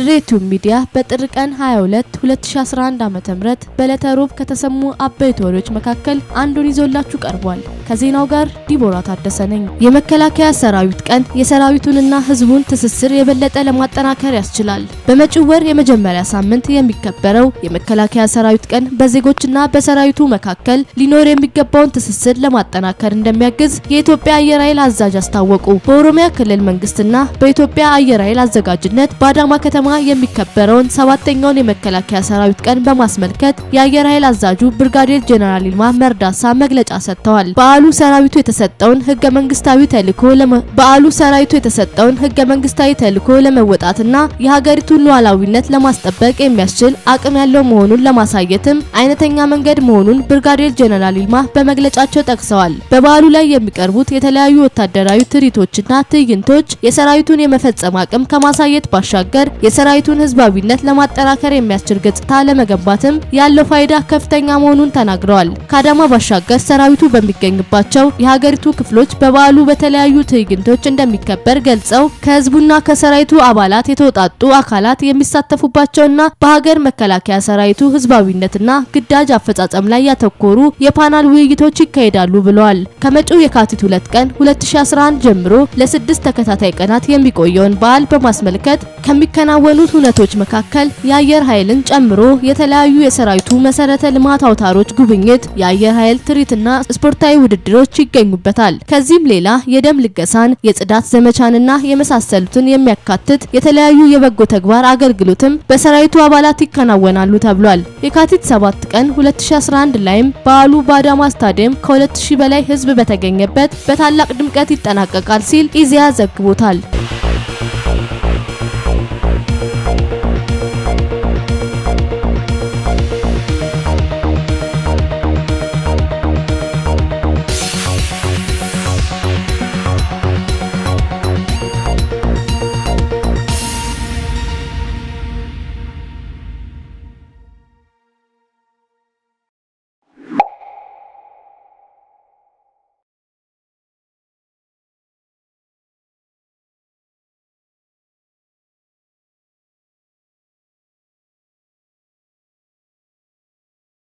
ድሬ ቲዩብ ሚዲያ በጥር ቀን 22 2011 ዓ.ም በዕለተ ሮብ ከተሰሙ አበይት ወሬዎች መካከል አንዱን ይዞላችሁ ቀርቧል። ከዜናው ጋር ዲቦራ ታደሰ ነኝ። የመከላከያ ሰራዊት ቀን የሰራዊቱንና ሕዝቡን ትስስር የበለጠ ለማጠናከር ያስችላል። በመጪው ወር የመጀመሪያ ሳምንት የሚከበረው የመከላከያ ሰራዊት ቀን በዜጎችና በሰራዊቱ መካከል ሊኖር የሚገባውን ትስስር ለማጠናከር እንደሚያግዝ የኢትዮጵያ አየር ኃይል አዛዥ አስታወቁ። በኦሮሚያ ክልል መንግስትና በኢትዮጵያ አየር ኃይል አዘጋጅነት በአዳማ ከተማ የሚከበረውን ሰባተኛውን የመከላከያ ሰራዊት ቀን በማስመልከት የአየር ኃይል አዛዡ ብርጋዴር ጄኔራል ይልማ መርዳሳ መግለጫ ሰጥተዋል። በዓሉ ሰራዊቱ የተሰጠውን ህገ መንግስታዊ ተልዕኮ በዓሉ ሰራዊቱ የተሰጠውን ህገ መንግስታዊ ተልዕኮ ለመወጣትና የሀገሪቱን ሉዓላዊነት ለማስጠበቅ የሚያስችል አቅም ያለው መሆኑን ለማሳየትም አይነተኛ መንገድ መሆኑን ብርጋዴር ጄኔራል ይልማ በመግለጫቸው ጠቅሰዋል። በበዓሉ ላይ የሚቀርቡት የተለያዩ ወታደራዊ ትርኢቶችና ትዕይንቶች የሰራዊቱን የመፈጸም አቅም ከማሳየት ባሻገር የሰራዊቱን ህዝባዊነት ለማጠናከር የሚያስችል ገጽታ ለመገንባትም ያለው ፋይዳ ከፍተኛ መሆኑን ተናግረዋል። ከአዳማ ባሻገር ሰራዊቱ በሚገኝባቸው የሀገሪቱ ክፍሎች በበዓሉ በተለያዩ ትዕይንቶች እንደሚከበር ገልጸው ከህዝቡና ከሰራዊቱ አባላት የተውጣጡ አካላት የሚሳተፉባቸውና በሀገር መከላከያ ሰራዊቱ ህዝባዊነትና ግዳጅ አፈጻጸም ላይ ያተኮሩ የፓናል ውይይቶች ይካሄዳሉ ብለዋል። ከመጪው የካቲት ሁለት ቀን 2011 ጀምሮ ለስድስት ተከታታይ ቀናት የሚቆየውን በዓል በማስመልከት ከሚከናወኑት ሁነቶች መካከል የአየር ኃይልን ጨምሮ የተለያዩ የሰራዊቱ መሰረተ ልማት አውታሮች ጉብኝት፣ የአየር ኃይል ትርኢትና ስፖርታዊ ውድድሮች ይገኙበታል። ከዚህም ሌላ የደም ልገሳን፣ የጽዳት ዘመቻንና የመሳሰሉትን የሚያካትት የተለያዩ የበጎ ተግባር አገልግሎትም በሰራዊቱ አባላት ይከናወናሉ ተብሏል። የካቲት 7 ቀን 2011 ላይም በዓሉ በአዳማ ስታዲየም ከ2000 በላይ ህዝብ በተገኘበት በታላቅ ድምቀት ይጠናቀቃል ሲል ኢዜአ ዘግቦታል።